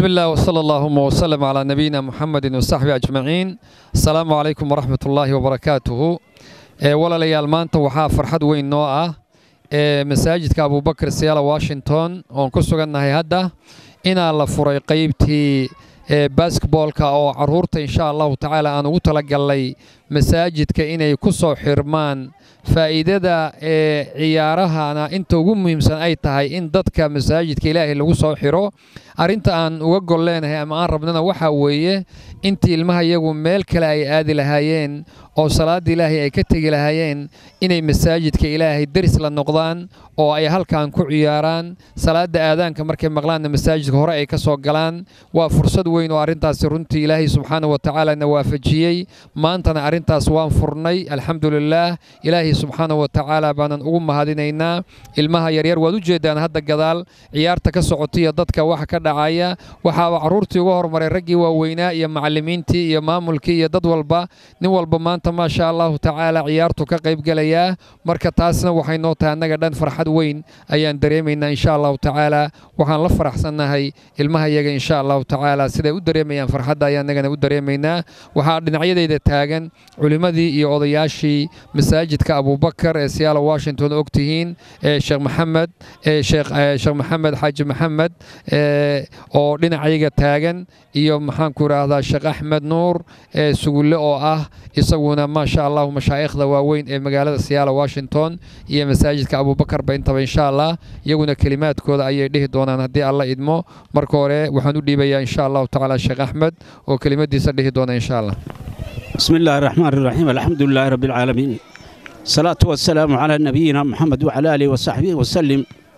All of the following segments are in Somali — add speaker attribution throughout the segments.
Speaker 1: بسم الله وصلى اللهم وسلم على نبينا محمد وصحبه أجمعين السلام عليكم ورحمة الله وبركاته ولا ليال maanta waxaa farxad weyn noo ah ee masaajidka abubakar siyaala washington oon ku sugannahay hadda inaa la furay qaybtii basketboolka oo caruurta insha allahu tacaala aan ugu talagalnay masaajidka inay ku soo xirmaan faa'iidada ee ciyaarahana inta ugu muhiimsan ay tahay in dadka masaajidka ilaahay lagu soo xiro arrinta aan uga gol leenahay ama aan rabnana waxaa weeye intii ilmaha iyagu meel kale ay aadi lahaayeen oo salaadda ilaahay ay ka tegi lahaayeen inay masaajidka ilaahay deris la noqdaan oo ay halkan ku ciyaaraan salaadda aadaanka markay maqlaanna masaajidka hore ay ka soo galaan waa fursad weyn oo arrintaasi runtii ilaahay subxaana wa tacaala na waafajiyey maantana arrintaas waan furnay alxamdulilaah ilaahay subxaana wa tacaala baanan ugu mahadinaynaa ilmaha yaryar waad u jeeddaan hadda gadaal ciyaarta ka socotaiyo dadka waxa ka dhacaya waxaaba carruurtii uga hormaray raggii waaweynaa iyo macallimiintii iyo maamulkii iyo dad walba nin walba maanta maasha allahu tacaala ciyaartu ka qaybgelayaa marka taasna waxay noo tahay annaga dhan farxad weyn ayaan dareemaynaa insha allahu tacaala waxaan la faraxsannahay ilmaha iyaga insha allahu tacaala siday u dareemayaan farxadda ayaan annagana u dareemaynaa waxaa dhinacyadayda taagan culimmadii iyo odayaashii masaajidka abubakar ee siyaala washington og tihiin sheekh maxamed sheekh maxamed xaaji maxamed oo dhinacayaga taagan iyo maxaanku idhaahdaa sheekh axmed nuur sugulle oo ah isaguna maasha allahu mashaa'ikhda waaweyn ee magaalada siyaala washington iyo masaajidka abubakarba intaba insha allah iyaguna kelimaadkooda ayay dhihi doonaan haddii alla idmo marka hore waxaan u dhiibayaa insha allahu tacaala sheekh axmed oo kelimadiisa dhihi doona insha allah
Speaker 2: بسم الله الرحمن الرحيم الحمد لله رب العالمين الصلاة والسلام على نبينا محمد وعلى آله وصحبه وسلم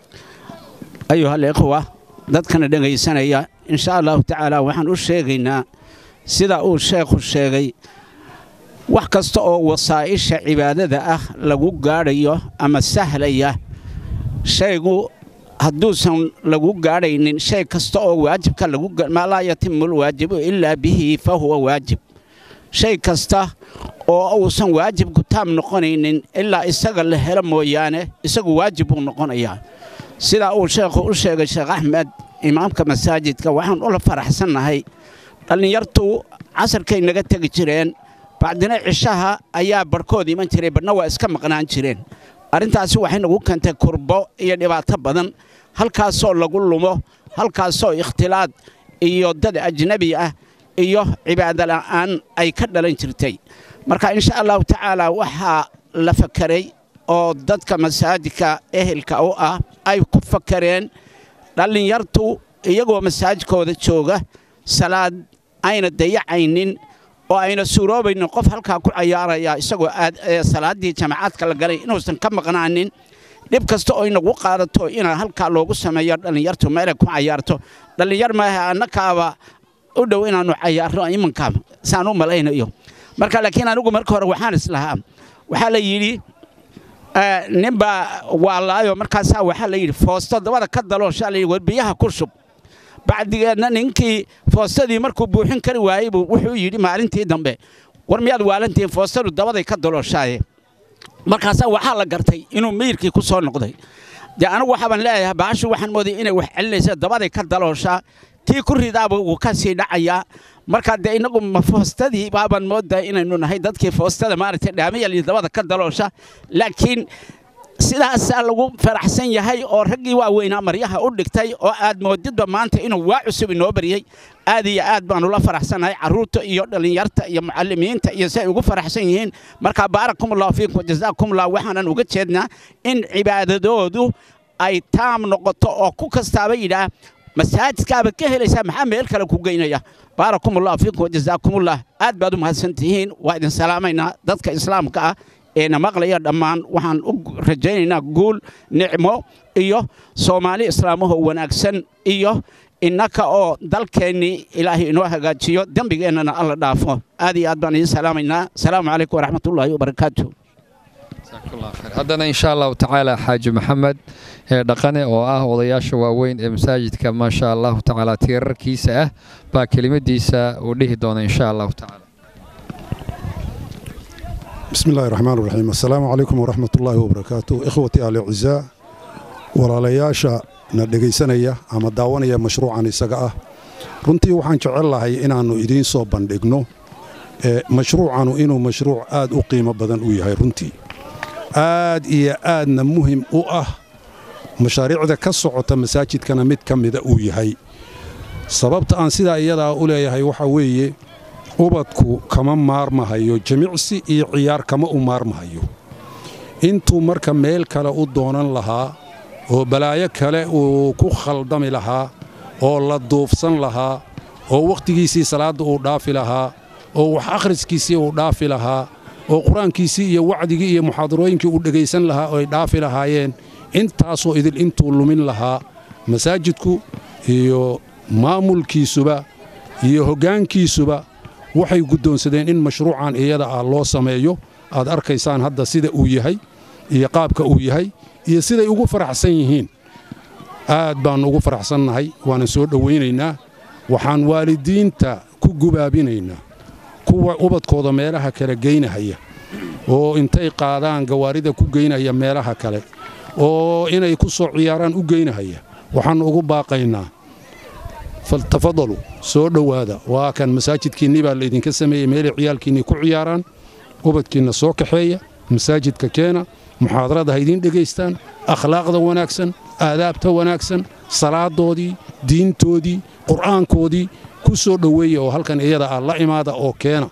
Speaker 2: أيها الإخوة dadkana dhegaysanaya insha allahu tacaala waxaan u sheegaynaa sida uu sheekhu sheegay wax kasta oo wasaa'isha cibaadada ah lagu gaadhayo ama sahlaya shaygu hadduusan lagu gaadhaynin shay kasta oo waajibka maa laa yatimu lwaajibu ilaa bihi fa huwa waajib shay kasta oo uusan waajibku taam noqonaynin ilaa isaga la helo mooyaane isagu waajib buu noqonayaa sidaa uu sheekhu u sheegay sheekh axmed imaamka masaajidka waxaan ula faraxsannahay dhallinyartu casarkay naga tegi jireen bacdina cishaha ayaa barhkood iman jiray badhna waa iska maqnaan jireen arrintaasi waxay nagu keentay kurbo iyo dhibaato badan halkaasoo lagu lumo halkaasoo ikhtilaad iyo dad ajnebi ah iyo cibaado la'aan ay ka dhalan jirtay marka insha allahu tacaala waxaa la fakeray oo dadka masaajidka ehelka u ah ay ku fakareen dhallinyartu iyagoo masaajidkooda jooga salaad ayna dayacaynin oo ayna suuroobaynin qof halkaa ku cayaaraya isagoo salaaddii jamacaadka la galay inuusan ka maqnaanin dhib kasta oo inagu qaadato inaa halkaa loogu sameeyo dhallinyartu meelay ku cayaarto dhallinyar maaha annakaaba u dhow inaannu cayaarno imanka saan u malaynayo marka laakiin anigu marka hore waxaan islahaa waxaa la yidhi ninbaa waalaayo markaasaa waxaa la yidhi foosto dabada ka dalooshaa la yidhi war biyaha ku shub bacdigeedna ninkii foostadii markuu buuxin kari waayey buu wuxuu yidhi maalintii dambe war miyaad waalantihiin foostadu dabaday ka dalooshaaye markaasaa waxaa la gartay inuu miyirkii ku soo noqday dee anigu waxaabaan leeyahay baashu waxaan moodaya inay wax celinaysa dabaday ka dalooshaa tii ku ridaaba wuu ka sii dhacayaa markaa dee innagu ma foostadii baabaan moodaa inaynu nahay dadkii foostada maaragtay dhaamayali dabada ka daloosha laakiin sidaasaa lagu faraxsan yahay oo raggii waaweynaa maryaha u dhigtay oo aad moodidba maanta inuu waa cusub inoo baryey aad iyo aad baanu la faraxsannahay carruurta iyo dhallinyarta iyo mucallimiinta iyo si ay ugu faraxsan yihiin marka baarakumullahu fiikum wajazaakumullah waxaanan uga jeednaa in cibaadadoodu ay taam noqoto oo ku kastaaba yidhaah masaajidkaaba ka helaysaa maxaa meel kale ku geynaya baarakumullahu fiikum wajazaakumullah aad baad u mahadsantihiin waa idin salaamaynaa dadka islaamka ah eena maqlaya dhammaan waxaan u rajaynaynaa guul nicmo iyo soomaali islaamahoo wanaagsan iyo innaka oo dalkeennii ilaahay inoo hagaajiyo dembigeennana alla dhaafo aad iyo aad baan idiin salaamaynaa asalaamu calaykum waraxmatullaahi wabarakaatu
Speaker 1: haddana insha allahu tacaala xaaji maxamed ee dhaqane oo ah odayaasha waaweyn ee masaajidka maasha allahu tacaala tiirarkiisa ah baa kelimadiisa uu dhihi doona insha allahu tacaala
Speaker 3: بسم الله الرحمن الرحيم السلام عليكم ورحمة الله وبركاته إخوتي آل العزاء ولا لياشا ندقيسانيا أما داوانيا مشروعا إساقا runtii waxaan jecel lahay inaannu idiin soo bandhigno mashruucanu inuu mashruuc aad u qiimo badan u yahay runtii aad iyo aadna muhim u ah mashaariicda ka socota masaajidkana mid ka mida uu yahay sababta aan sidaa iyadaa u leeyahay waxaa weeye ubadku kama maarmahayo jimicsi iyo ciyaar kama u maarmahayo intuu marka meel kale u doonan lahaa oo balaayo kale uu ku khaldami lahaa oo la duufsan lahaa oo wakhtigiisii salaadda uu dhaafi lahaa oo wax akhriskiisii uu dhaafi lahaa oo qur-aankiisii iyo wacdigii iyo muxaadarooyinkii uu dhegaysan lahaa oo ay dhaafi lahaayeen intaasoo idil intuu lumin lahaa masaajidku iyo maamulkiisuba iyo hoggaankiisuba waxay guddoonsadeen in mashruucan iyada ah loo sameeyo aad arkaysaan hadda sida uu yahay iyo qaabka uu yahay iyo siday ugu faraxsan yihiin aad baannu ugu faraxsannahay waanan soo dhowaynaynaa waxaan waalidiinta ku gubaabinaynaa kuwa ubadkooda meelaha kale geynahaya oo intay qaadaan gawaarida ku geynaya meelaha kale oo inay ku soo ciyaaraan u geynahaya waxaannu ugu baaqaynaa faltafadalu soo dhowaada waa kan masaajidkiinnii baa laydinka sameeyey meelay ciyaalkiinnii ku ciyaaraan ubadkiinna soo kaxeeya masaajidka keena muxaadarada ha idiin dhegaystaan akhlaaqda wanaagsan aadaabta wanaagsan salaadoodii diintoodii qur'aankoodii ku soo dhoweeya oo halkan iyada ah la imaada oo keena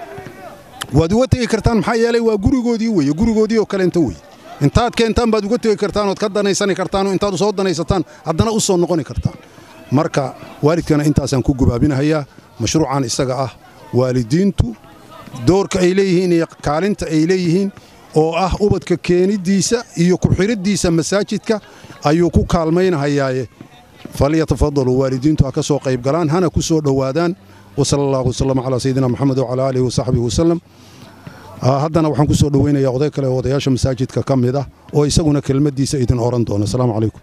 Speaker 3: waad uga tegi kartaan maxaa yeelay waa gurigoodii weye gurigoodii oo kaleenta weye intaad keentaan baad uga tegi kartaan ood ka danaysani kartaan oo intaad soo danaysataan haddana u soo noqoni kartaan marka waalidkana intaasaan ku gubaabinahayaa mashruucan isaga ah waalidiintu doorka ay leeyihiin iyo kaalinta ay leeyihiin oo ah ubadka keeniddiisa iyo ku-xidhiddiisa masaajidka ayuu ku kaalmaynahayaaye falyatafadaluu waalidiintu ha ka soo qayb galaan hana ku soo dhowaadaan wasala allahu wasalam calaa sayidina moxamed wacalaa aalihi wasaxbihi wasalam haddana waxaan ku soo dhoweynayaa oday kale oo odayaasha masaajidka ka mid ah oo isaguna kelmaddiisa idin oran doona asalaamu calaykum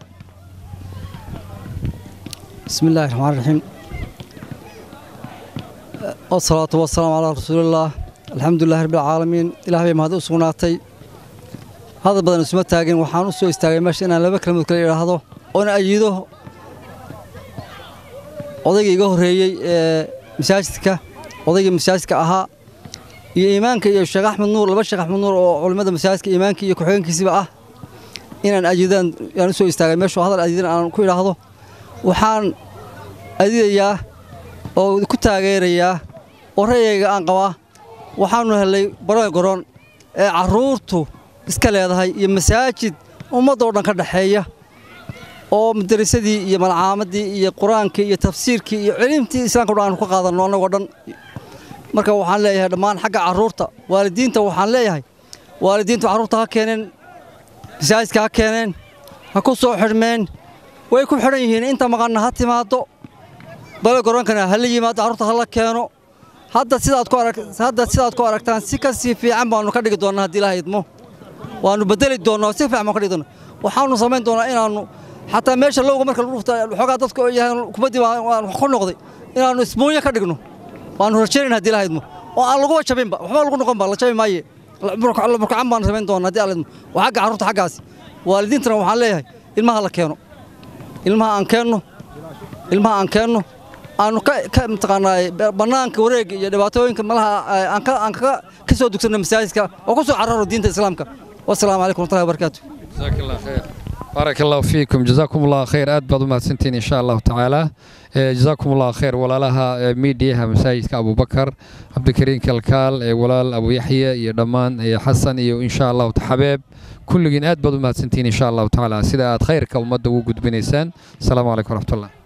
Speaker 4: bismi illaahi raxmaan raxiim wasalaatu wasalaamu calaa rasuulillaah alxamdulilahi rabbilcaalamiin ilaah bay mahad u sugnaatay hadal badan isuma taagin waxaan u soo istaagay meesha inaan laba kelmadood kale idhaahdo oona ayido odaygii iga horreeyey ee masaajidka odaygii masaajidka ahaa iyo iimaanka iyo sheekh axmed nuur laba sheekh axmed nuur oo culimmada masaajidka iimaanka iyo ku-xigeenkiisiba ah inaan ayidaan yaan u soo istaagay meeshu hadal ayidan aan ku idhaahdo waxaan adidayaa oo ku taageerayaa oo ra'yayga aan qabaa waxaannu hellay baroy goron ee carruurtu iska leedahay iyo masaajid ummaddoo dhan ka dhaxeeya oo madarasadii iyo malcaamadii iyo qur-aankii iyo tafsiirkii iyo cilimtii islaamka dhan aanu ka qaadanno annagoo dhan marka waxaan leeyahay dhammaan xagga carruurta waalidiinta waxaan leeyahay waalidiintu carruurta ha keeneen masaajidka ha keeneen ha ku soo xidhmeen way ku xidhan yihiin inta maqanna ha timaaddo bale goroonkana ha la yimaado carruurta ha la keeno hadda sidaad ku arag hadda sidaad ku aragtaan si ka sii fiican baanu ka dhigi doonnaa haddii ilaha idmo waannu bedeli doonnaa si fiican baanu ka dhigi doonnaa waxaannu samayn doonnaa inaannu xataa meesha lowga marka lagu dhufta waxoogaa dadka oo yahay kubaddii waan ku noqday inaannu isbuunyo ka dhigno waannu rajaynayn haddii ilaha idmo oo aan laguba jabinba waxba lagu noqon ba la jabi maaye burkacan baanu samayn doonnaa haddii alla idmo waa xagga carruurta xaggaasi waalidiintana waxaan leeyahay ilmaha la keeno ilmaha aan keenno ilmaha aan keenno aanu ka mataqaanaa bannaanka wareega iyo dhibaatooyinka malaha aan kaga ka soo dugsanno masaajidka oo ku soo cararo diinta islaamka wasalaamu calaykum warahmatullahi wabarakaatu
Speaker 1: baarak allahu fiikum jazaakum allahu khayr aad baad u mahadsantihiin insha allahu tacaala jazaakum allahu khayr walaalaha miidiyaha masaajidka abubakar cabdikariin kalkaal walaal abu yaxya iyo dhammaan xasan iyo insha allahu xabeeb kulligiin aad baad u mahadsantihiin insha allahu tacaala sida aad khayrka ummadda ugu gudbinaysaan asalaamu calaykum waraxmatullah